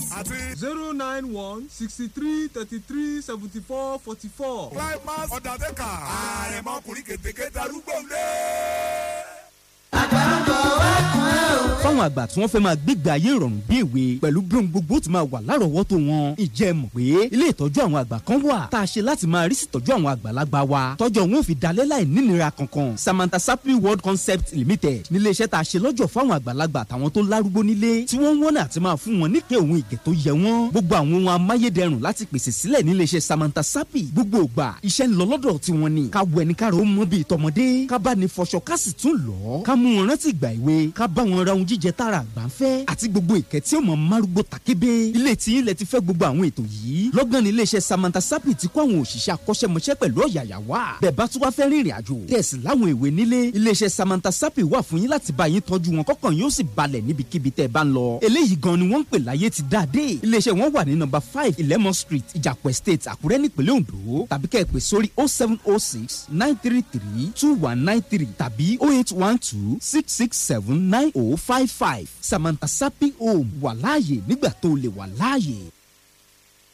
àti zero nine one sixty three thirty three seventy four forty four. climax undertaker àrẹ̀mọkùnrin kètékèté arúgbó lé. fáwọn àgbà tí wọ́n fẹ́ máa gbégbé ayé ìrọ̀rùn bí èwe pẹ̀lú bí ohun gbogbo ti máa wà lárọ̀ọ́wọ́tó wọn ìjẹ́ mọ̀ pé ilé ìtọ́jú àwọn àgbà kan wà tá a ṣe láti máa rí sí ìtọ́jú àwọn àgbàlagbà wa tọ́jọ́ wọn ò fi dalẹ̀ láì nínira kankan Samantha Sapi World Concept Limited nílé iṣẹ́ tá a ṣe lọ́jọ́ fáwọn àgbàlagbà àtàwọn tó lárúgbó nílé tí wọ́n ń wọ́n àti máa fún wọn níkẹ́ òun ìgẹ̀ tó yẹ wọ́n gbogbo àwọn ohun amáyédẹrùn láti pèsè sílẹ̀ nílé iṣẹ́ Samantha Sapi gbogbo ògbà iṣẹ́ ń lọ lọ́dọ̀ tiwọn ni ká wẹ̀ ní káàró mọ́ bíi tọmọdé ká bá ní fọṣọ ká sì tún lọ ká mú wọn rántí ìgbà ìwé ká bá wọn ra ohun jíjẹ tára àgbà ń fẹ́ àti gbogbo ìkẹ́ tí ó mọ̀ márúgbó takébé ilé tí ilẹ̀ ti fẹ́ gbogbo àwọn ètò yìí lọ́gán ní iléeṣẹ́ Samantha Sapi ti kó àwọn òṣìṣẹ́ akọ́ṣẹ́mọṣẹ́ pẹ̀lú ọ̀yàyà wá bẹ́ẹ̀ bá tún wá fẹ́ rìnrìn àjò tẹ̀sí láwọn ìwé nílé iléeṣẹ́ Samantha Sapi wà fún yín láti bá yín tọ́jú wọn kọ́kàn yóò sì balẹ̀ níbikíbi tẹ́ ẹ bá ń lọ eléyìí gan ni wọ́n ń pè láyé ti dáadé iléeṣẹ́ wọn wà ní nọ́mbà five Ilemon Street Ìjàpọ̀ Estate Àkúrẹ́ nípínlẹ̀ Ondo tàbí kẹ́ ẹ pè sórí oh seven oh six nine three three two one nine three tàbí oh eight one two six six seven nine oh five five Samantha Sapi Home wà láàyè nígbà tó lè wà láàyè.